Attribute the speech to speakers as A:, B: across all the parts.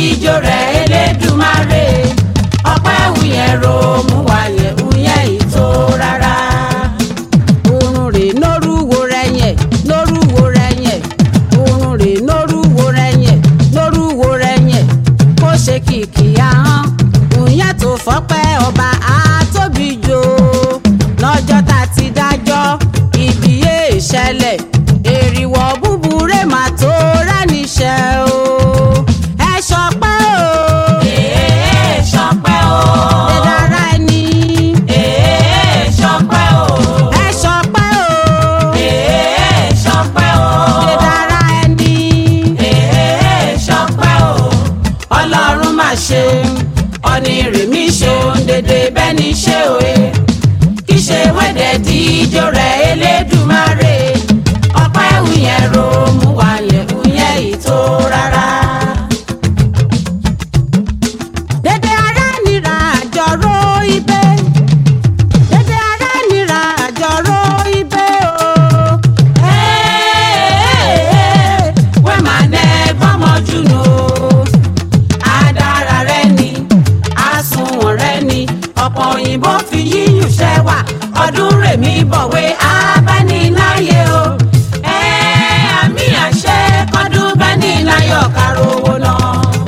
A: díjó rẹ̀ elédùmarè ọpẹ́ wuyẹ̀ ro mú wáyẹ̀ wuyẹ̀ ìtò rárá.
B: oorun rè lórúwo rẹ yẹn lórúwo rẹ yẹn oorun rè lórúwo rẹ yẹn lórúwo rẹ yẹn kó ṣe kìkì ahọ́n òyìn tó fọ́pẹ́ ọba àtóbi jò lọ́jọ́ tá a ti dájọ́ ibi yé ìṣẹ̀lẹ̀ èrìwọ̀ búburú mà tó ráníṣẹ́ o ẹ ṣọpẹ́ o
A: èé ṣọpẹ́ o.
B: ẹ dára ẹni
A: èé ṣọpẹ́ o.
B: ẹ ṣọpẹ́ o
A: èé ṣọpẹ́ o.
B: ẹ dára ẹni.
A: èé ṣọpẹ́ o. ọlọ́run máa ṣe ọ̀nì rèmí ṣe òun dédé bẹ́ẹ̀ ni ṣe òye kì í ṣe wẹ́dẹ̀ díjó rẹ̀ elédùmarè ọpẹ́ ìyẹn ro mú wáyẹ̀ ìyẹn ìtò rárá.
B: Dédé ará nira àjọrò ibẹ̀. Dédé ará nira àjọrò ibẹ̀ o.
A: wẹ́ máa nẹ gbọ́mọ jùnú adára rẹ ni àsùnwọ̀n rẹ ni ọ̀pọ̀ òyìnbó fi yíyùn ṣẹ́wà ọdún rèmí bọ̀wé abániláyé o ẹ àmì àṣẹ kọ́dún bániláyọ̀ kárò owó náà.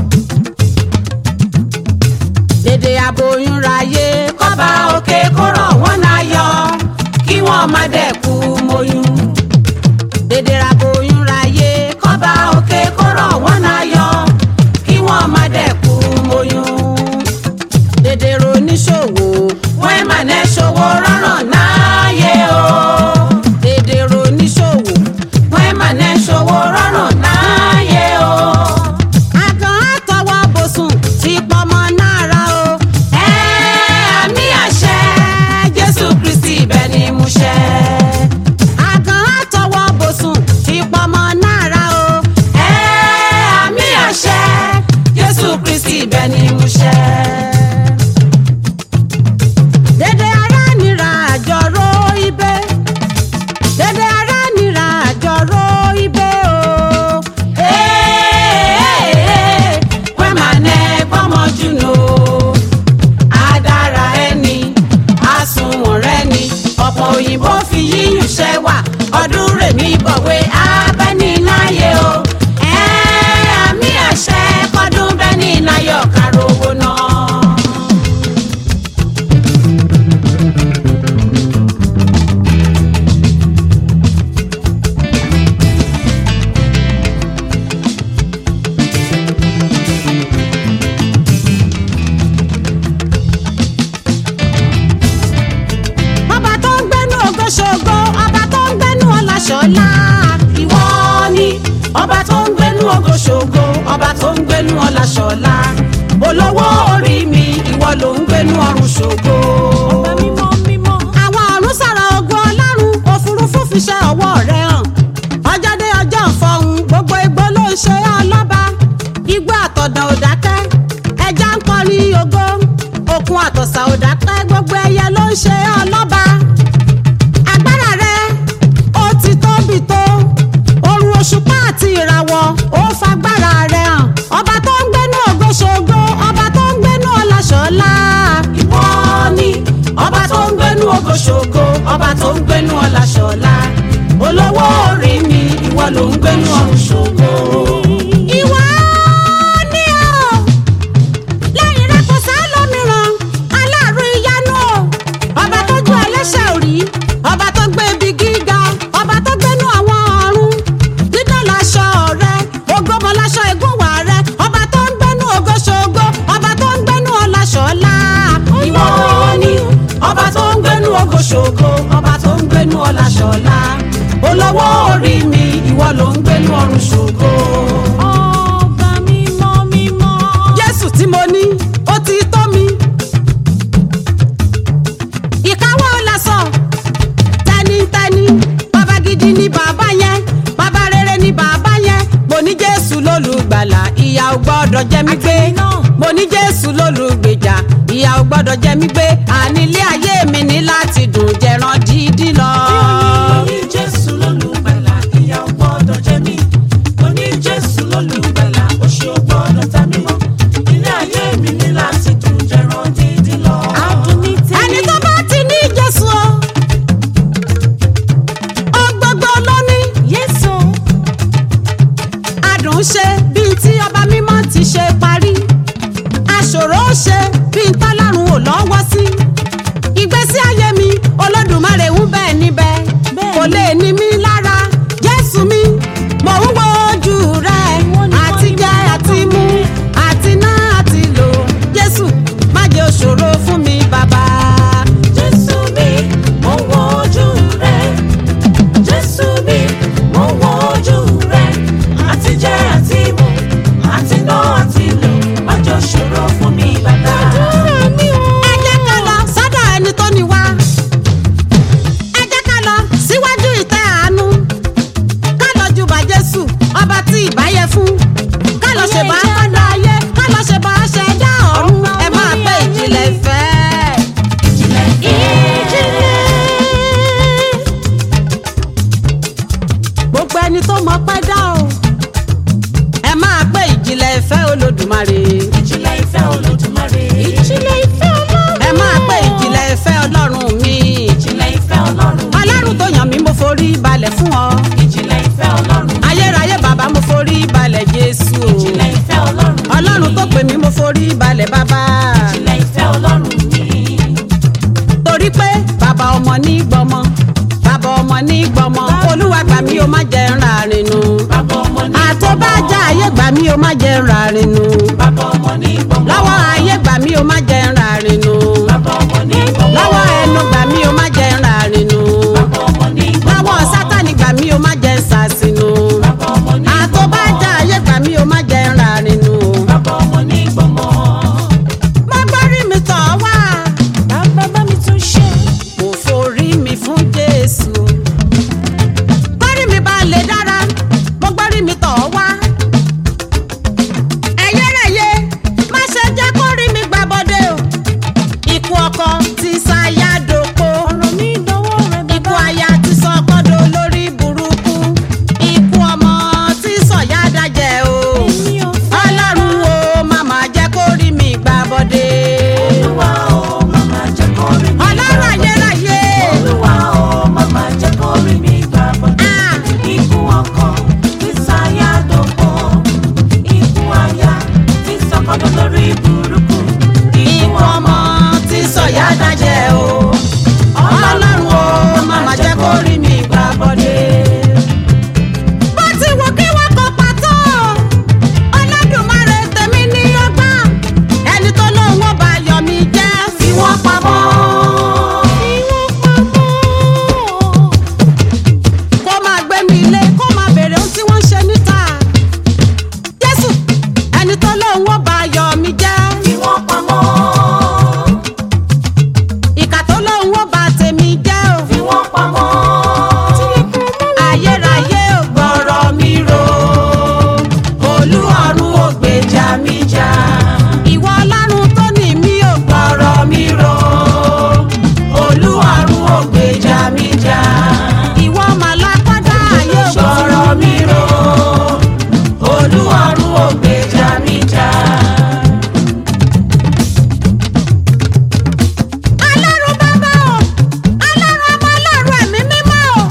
B: Dédé aboyún ráyé.
A: kọ́ba òkè kó rọ̀ wọ́n láyọ̀ kí wọ́n má dẹ̀kú mọ́yún.
B: Dédé aboyún ráyé.
A: kọ́ba òkè kó rọ̀ wọ́n láyọ̀ kí wọ́n má dẹ̀kú mọ́yún.
B: Dédé roníṣòwò.
A: wọ́n mà ní ṣòwò rọrùn náàyè o.
B: Dédé roníṣòwò.
A: wọ́n mà ní ṣòwò rọrùn náàyè o.
B: Àgàn àtọwọ́ bòsùn ti pọmọ náírà o.
A: ẹ àmì àṣẹ jésù kristi ibẹ̀ ni mo ṣẹ.
B: Àgàn àtọwọ́ bòsùn ti pọmọ náírà o.
A: ẹ àmì àṣẹ jésù kristi ibẹ̀ ni mo ṣẹ.
B: Dédé ará nira àjọrò ibẹ̀. Dédé ará nira àjọrò ibẹ̀ o.
A: wẹ́n máa nẹ gbọ́mọ jùnú adára ẹni àsùnwọ̀n rẹ ni ọ̀pọ̀ òyìnbó fi yíyùn ṣẹ́wà ọdún rèmí bọ̀wé abẹ́niláyé o ẹ àmì àṣẹ kọ́dún bẹ́niláyọ̀ kárò owó náà.
B: ọba tó ń gbẹ́nu ògo ṣògo ọba tó ń gbẹ́nu ọlá ṣọlá.
A: ìwọ ni ọba tó ń gbénú ògo ṣògo ọba tó ń gbénú ọlá ṣọlá olówó orí mi ìwọ ló ń gbénú ọrùn ṣògo.
B: àwọn ọ̀run sọ̀rọ̀ ogun ọlọ́run òfurufú fi ṣe ọwọ́ rẹ̀ hàn ọjọ́ dé ọjọ́ ìfọ̀hún gbogbo igbó ló ń ṣe ọlọ́ba igbó àtọ̀dàn ò dákẹ́ ẹja ń kọrin ògo òkun àtọ̀sà ò dákẹ́ gbogbo ẹyẹ ló ń ṣe ọlọ́ba agbára rẹ ó ti tóbi tó òrùn òṣùpá àti ìràwọ̀ ó fagbára rẹ hàn ọba tó ń gbénú ògo ṣògo ọba tó ń gbénú ọlá ṣọlá.
A: ìwọ ni ọba tó ń gbénú ògo ṣògo ọba tó ń gbénú ọlá ṣọlá olówó orí mi ìwọ ló ń gbénú ọrùn ṣògo.
B: ìwọ ni o lẹ́yìn rẹ kò sá lómìíràn aláàrú ìyanu o ọba tó ju ẹlẹ́ṣẹ̀ òrí ọba tó gbé ibi gíga ọba tó gbénú àwọn ọ̀run dídán láṣọ rẹ ògbómọ láṣọ ìgúnwà rẹ ọba tó ń gbénú ògo ṣògo ọba tó ń gbénú ọlá ṣọlá.
A: ìwọ ni ọba tó ń gbénú ògo ṣògo ọba tó ń gbénú ọlá ṣọlá olówó orí mi ìwọ ló ń gbénú ọrùn ṣògo.
B: ọba mímọ́ mímọ́. jésù tí mo ní ó ti tó mi. ìkáwọ́ lásán tẹnitẹni bàbá gidi ni bàbá yẹn bàbá rere ni bàbá yẹn mo ní jésù lólùgbàlà ìyà ò gbọ́dọ̀ jẹ mí gbé mo ní jésù lólùgbèjà ìyà ò gbọ́dọ̀ jẹ mí gbé àní ilé ayé mi ní láti dùn jẹran dídí lọ.
A: Oní Jésù lólùgbàlà, ìyà ò gbọ́dọ̀ jẹ mí. Oní Jésù lólùgbàlà, òṣì ò gbọ́dọ̀ ta mí mọ́.
B: ṣe bá kọ́dá ayé ká lọ ṣe bá ṣẹ̀dá ọ̀run ẹ máa pé ìjìnlẹ̀ ìfẹ́.
A: ìjìnlẹ̀
B: gbogbo ẹni tó mọ pẹ́ dá o ẹ máa pé ìjìnlẹ̀ ìfẹ́ olódùmarè.
A: ìjìnlẹ̀ ìfẹ́ olódùmarè. ìjìnlẹ̀ ìfẹ́ ọlọ́run.
B: ẹ máa pé ìjìnlẹ̀ ìfẹ́ ọlọ́run mi.
A: ìjìnlẹ̀ ìfẹ́ ọlọ́run.
B: ọlọ́run tó yàn mí mo forí balẹ̀ fún ọ.
A: ìjìnlẹ̀ ìfẹ́ ọlọ́run.
B: ayérayé bàbá mo forí balẹ̀ jésù o.
A: ìjìnlẹ̀ ìfẹ́ ọlọ́run.
B: ọlọ́run tó pè mí mo forí balẹ̀ bàbá.
A: ìjìnlẹ̀ ìfẹ́ ọlọ́run mi.
B: torí pé bàbá ọmọ ní gbọmọ bàbá ọmọ ní gbọmọ olúwa gbà mí o má jẹ́ ń ràrin nu.
A: bàbá ọmọ ní
B: àtọ́bàjá ayé gbà mí o má jẹ́ ń ràrin nu.
A: bàbá ọmọ ní gbọmọ.
B: lọ́wọ́ ayé gbà mí o má jẹ́ ń ràrin nu.
A: bàbá ọmọ ní gbọmọ.
B: lọ́wọ́ ẹnu gbà mí o má jẹ́ ń ràrin nu.
A: bàbá ọmọ ní gbọmọ.
B: lọ́wọ́ sátani gbà mí o má jẹ́ ń sàṣìnù.
A: bàbá ọmọ ní gbọmọ.
B: àtọ́bàjá ayé gbà mí o má jẹ́ ń ràrin nu.
A: bàbá ọmọ ní gbọmọ.
B: má gbórí mi tọ̀ wá.
A: bàbá bá mi tún ṣe.
B: mo forí mi fún jésù. gbórí mi bá lè dára mo gbórí mi tọ̀ wá. ẹ̀yẹ́rẹ̀yẹ má ṣe jẹ́ kó rí mi gbà bọ́dé o. ikú ọkọ ti ṣàyà dòpò.
A: ọ̀rọ̀ mi dọwọ́ rẹ
B: ikú aya ti sọ kọ́dọ̀ lórí burúkú. ikú ọmọ ti sọ̀yà dájẹ́ o.
A: Èmi ò fẹ́.
B: ọlọ́run o màmá jẹ́ kó rí mi gbà bọ́dé.
A: Olúwa o, màmá jẹ́ kó rí mi
B: ọlọ́run
A: gbà bọ́dé.
B: ayérayé.
A: Olúwa o, màmá jẹ́ kó rí mi gbà bọ́dé.
B: Ah.
A: Ikú ọkọ tí sáyà dòpò. Ikú aya tí sọkọdọ lórí burúkú.
B: ikú ọmọ tí sọ̀yà dájẹ́ o. ọlọ́run o màmá jẹ́ kó rí mi gbà bọ́dé. bó ti wù kí wọ́n kó pàtó Olódùmarè tèmi ní ọgbọ́n ẹni tó lóun ó bá yọ mí jẹ́ fi wọ́n pamọ́. kó máa gbé mi ilé kó máa béèrè ohun tí wọ́n ń ṣe níta. Jésù ẹni tó lóun ó bá yọ mí jẹ́.
A: Fi wọ́n pamọ́.
B: ìkà tó lóun ó bá tèmi jẹ́ o.
A: Fi wọ́n pamọ́.
B: ayérayé ò gbọ́rọ̀ mi rò. olú ọ̀run ò gbèjà mi jà. ìwọ ọlọ́run tó ní mi ò gbọ́rọ̀ mi rò. olú ọ̀run ò gbèjà mi jà. ìwọ màlákọ́dá ayé ò gbọ́rọ̀ mi rò. olú ọ̀run ò gbèjà mi jà. Ọlọ́run bàbá o, Ọlọ́run ọmọ Ọlọ́run ẹ̀mí mímọ́ o.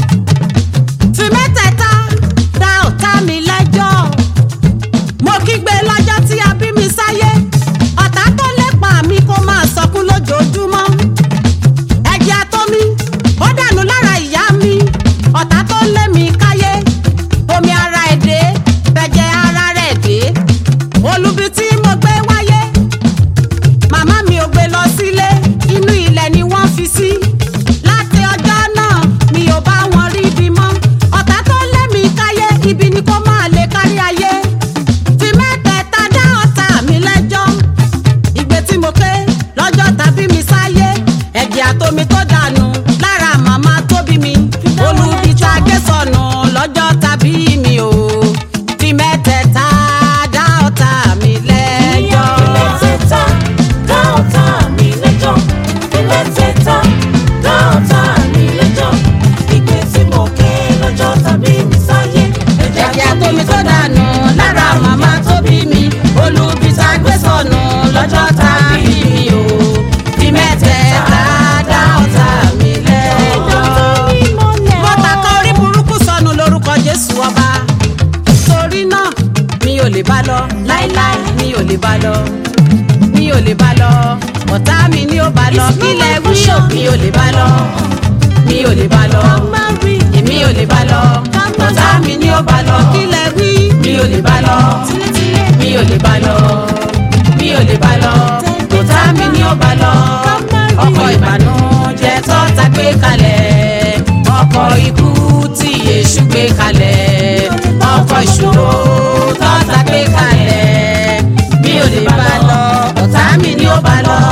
B: Fi mẹ́tẹ̀ẹ̀ta dá ọ̀tá mi lẹ́jọ́. Mo kígbe lọ́jọ́ tí a bí mi sáyé. Ọ̀tá tó lépa mi kó máa sọkún lójoojúmọ́. Ẹ̀jẹ̀ àtomi, ó dànù lára ìyá mi. Ọ̀tá tó lé mi káyé. Omi ara ẹ̀ dé, bẹ̀jẹ̀ ara rẹ̀ dé. Olubi tí mo gbé wáyé màmá mi ò gbé lọ sílé inú ilẹ̀ ni wọ́n fi sí. láti ọjọ́ náà mi ò bá wọn rí ibi mọ́ ọ̀tá tó lé mi káyé ibi ni kó máa lè kárí ayé. fi mẹ́tẹ̀ẹ̀ta dá ọ̀tá mi lẹ́jọ́. ìgbé tí mo ké lọ́jọ́ tàbí mi sáyé ẹ̀jẹ̀ àtomi tó dànù lára màmá tó bí mi olubi tá a gé sọnù lọ́jọ́ tàbí mi ò fi mẹ́tẹ̀ẹ̀ta dá ọ̀tá mi lẹ́jọ́.
A: Ilé tẹ́tà dá ọ̀tá mi lẹ́jọ́. Ilé tẹ́tà dá ọ̀tá mi lẹ́jọ́. Ìgbé tí mo ké lọ́jọ́ tàbí mi sáyé.
B: ẹ̀jẹ̀ àtomi tó dànù lára màmá tó bí mi olùbí tá a gbé sọnù lọ́jọ́ tá a bí mi o fi mẹ́tẹ̀ẹ̀ta dá ọ̀tá mi lẹ́jọ́. mo tàkà orí burúkú sọnù lórúkọ jésù ọba torí náà mi ò lè bá lọ láíláí mi ò lè bá lọ mi ò lè bá lọ ọ̀tá mi ni ó bá lọ kílẹ̀ wí ò mi ò lè bá lọ mi ò lè bá lọ èmi ò lè bá lọ ọ̀tá mi ni ó bá lọ kílẹ̀ wí mi ò lè bá lọ mi ò lè bá lọ mi ò lè bá lọ ọ̀tá mi ni ó bá lọ ọkọ̀ ìbànújẹ́ tọ́ta gbé kalẹ̀ ọkọ̀ ikú tí èṣù gbé kalẹ̀ ọkọ̀ ìṣòro tọ́ta gbé kalẹ̀ mi ò lè bá lọ ọ̀tá mi ni ó bá lọ.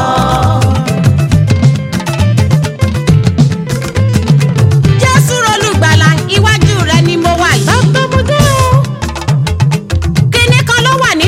B: Jésù olùgbàlà iwájú rẹ ni mo wà yìí. Kíní kan ló wà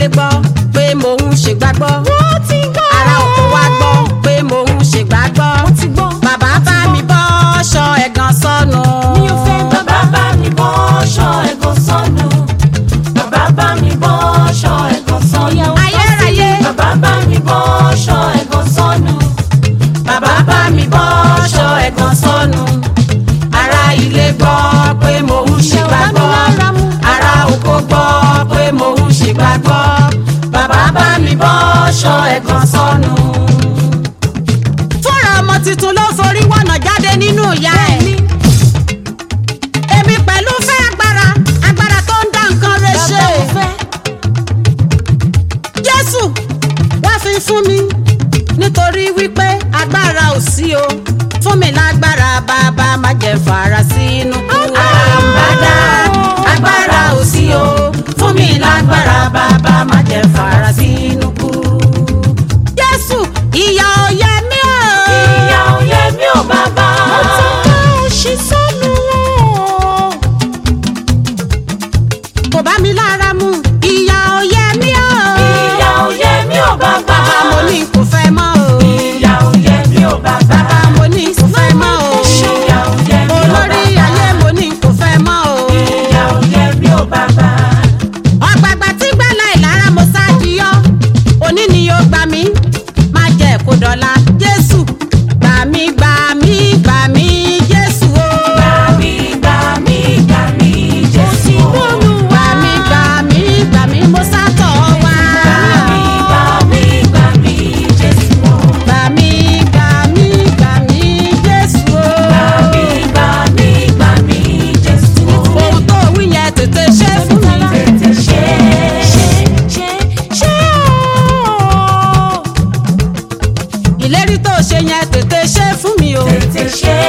B: ilé gbọ́ pé mò ń ṣègbàgbọ́.
C: wọ́n ti gbọ́.
B: ará oko wa gbọ́ pé mò ń ṣègbàgbọ́.
C: wọ́n ti gbọ́.
B: bàbá bá mi bọ́ ṣọ ẹ̀gàn sọnù.
C: mi ò fẹ́ gbọ́.
A: bàbá bá mi bọ́ ṣọ ẹ̀gàn sọnù. bàbá bá mi bọ́ ṣọ ẹ̀gàn sọnù.
B: ayérayé
A: bàbá bá mi bọ́ ṣọ ẹ̀gàn sọnù. bàbá bá mi bọ́ ṣọ ẹ̀gàn sọnù. ará ilé gbọ́ pé mò ń ṣègbàgbọ́. ará oko gbọ́ pé mò ń ṣègbàgbọ́. bàbá bá mi bọ́ ṣọ ẹ̀gàn sọnù.
B: fúnra ọmọ tuntun ló forí wọ̀nà jáde nínú ìyá ẹ̀. èmi pẹ̀lú fẹ́ agbára agbára tó ń dá nǹkan rẹ̀ ṣe.
C: bàbá mo fẹ́.
B: jésù wá fi fún mi nítorí wípé agbára ò sí o fún mi lágbára bàbá má jẹ́ fara sínú kú.
A: àràǹbádá agbára ò sí o fún mi lágbára bàbá má jẹ́ fara sínú kú.
B: jésù ìyà ò yẹ mí o.
A: ìyà ò yẹ mí ò bàbá.
C: mo ti ká òṣì sọ́nù wọn.
B: kò bá mi lára mu ìyà ò yẹ mí o.
A: ìyà ò yẹ mí ò bàbá.
B: bàbá mo ní kò fẹ́ mọ́ o.
A: ìyà ò yẹ mí ò bàbá.
B: bàbá mo ní kò fẹ́ mọ́ o.
A: ìyà ò yẹ mí ò bàbá.
B: olórí ayé mo ní kò fẹ́ mọ́ o.
A: ìyà ò yẹ mí ò bàbá.
B: ọ̀gbàgbà tí gbàlà ìlara mo ṣáàjì yọ òní ni yóò gbà mí má jẹ́ kó dọ̀la jésù gbà mí gbà mí gbà mí jésù o.
A: gbà mí gbà mí gbà mí jésù.
B: gbà mí gbà mí gbà mí mo sátọ̀ wá.
A: gbà mí gbà mí gbà mí jésù.
B: gbà mí gbà mí gbà mí jésù o.
A: gbà mí gbà mí gbà mí jésù.
B: ohun tó wí yẹn tètè ṣe fún mi.
A: tètè ṣe
C: ṣe ṣe ṣe ooo.
B: ìlérí tó ṣe yẹn tètè ṣe fún mi o.
A: tètè ṣe